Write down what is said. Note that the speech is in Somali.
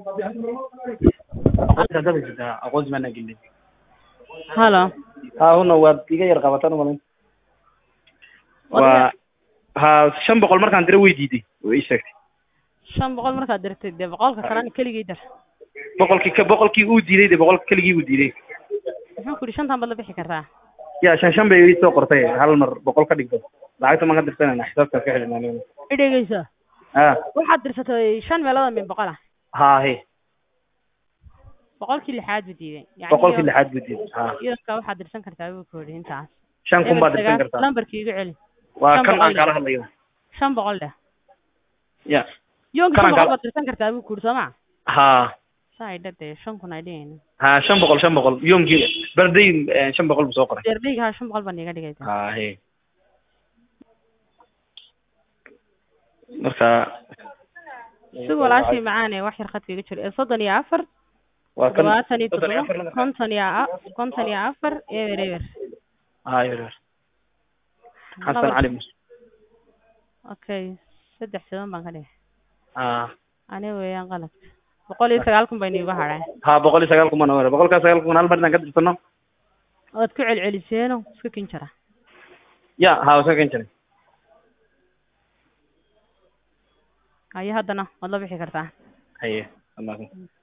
aqoonsi haddaad haysataa aqoonsi maanaa gelin halo ha huna waad iga yar qabataan umalin Wadiga- waa ha shan boqol markaan dira way diiday way ii sheegtay shan boqol markaad dirtay dee boqolka kalena keligii dar boqolkii ka boqolkii uu diiday de boqolka keligii uu diiday muxuu ku yidhi shantan baad la bixi kartaa ya shan shan bay ii soo qortay hal mar boqol ka dhigto lacagta maan ka dirsanayna xisaabtaan ka xidhinaa i dhegeyso ha waxaad dirsatay shan meelood oo min boqol ah ha he boqolkii lixaad buu diiday yani boqolkii iyo- lixaad buu diiday ha iyadka waxaad dirsan kartaa buu ku yidhi intaas shan kun baad Eber dirsan sagaal- kartaa lambarkii igu celi waa shan kan boqol aan kaala hadlayo shan boqol dheh ya yoonka Karan shan boqol kala- baad dirsan kartaa buu ku yidhi soo ma ha saa ay dhadee shan kun ay dhigayna ha shan boqol shan boqol yoomkii barday eh, shan boqol buu soo qoray deerdheyga ha shan boqol baan iga dhigaysa ha he marka si walaashii macaane wax yar khadka iga jiro ee soddon iyo afar waa kan todobaatan iyo soddon iyo toddoba afar lama- konton iyo a- konton iyo afar eber eber ha yar yar xasan Laba- cali mus okay saddex sidan baan ka dhigay ha ani weeyaan qaladka boqol iyo sagaal kun baynu iga hadhay ha boqol iyo sagaal kun baan ogaanay boqolkaa sagaal kun hal mar inaan ka dirsano ood ku celceliseeno iska kin jara ya ha wasan kan jiray haye haddana waad la bixi kartaa haye wallaahi